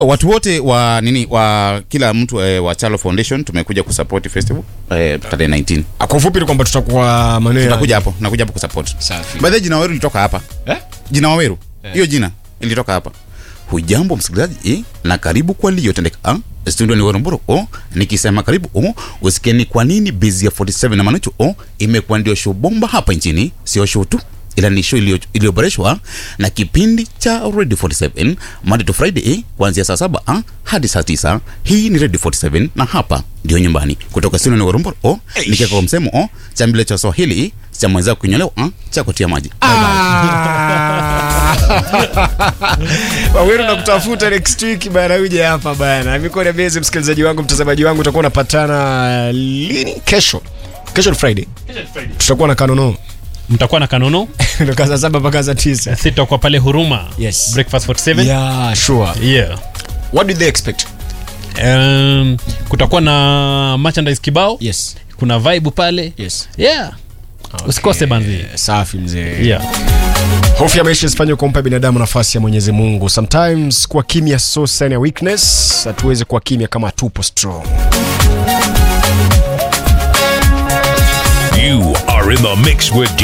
watu wote wa nini wa kila mtu eh, wa Chalo Foundation tumekuja kusupport festival eh, tarehe 19 Ah, kwa ufupi ni kwamba tutakuwa maeneo ya- tutakuja hapo nakuja hapo kusupport Safi. by the way, jina waweru ilitoka hapa Eh? jina waweru hiyo jina ilitoka hapa hujambo msikilizaji eh, na karibu kwa liyotendeka ah? studio ni Warumburu oh, nikisema karibu oh, usikieni kwa nini Bizia 47 na Manuchu oh, imekuwa ndio show bomba hapa nchini sio show tu ila ni show iliyo- iliyoboreshwa na kipindi cha Radio 47 Monday to Friday eh, kuanzia saa saba ah, hadi saa tisa hii ni Radio 47 na hapa ndio nyumbani kutoka studio ni Warumburu oh, nikiweka kwa msemo oh, cha mbele cha Swahili eh, cha mwenzako kunyolewa ah, cha kutia maji waweru na kutafuta next week bana uje hapa bana imekuwa ni bezi msikilizaji wangu mtazamaji wangu utakuwa unapatana lini kesho kesho ni friday tutakuwa na kanono mtakuwa na kanono toka saa saba mpaka saa tisa si tutakuwa pale huruma Yes. breakfast 47 yeah sure yeah. what do they expect Um, kutakuwa na merchandise kibao yes kuna vibe pale yes yeah usikose banzi safi mzee yeah. hofu ya maisha isifanywe kumpa binadamu nafasi ya mwenyezi mungu sometimes kuwa kimya so sign ya weakness hatuwezi kuwa kimya kama tupo strong You are in the mix with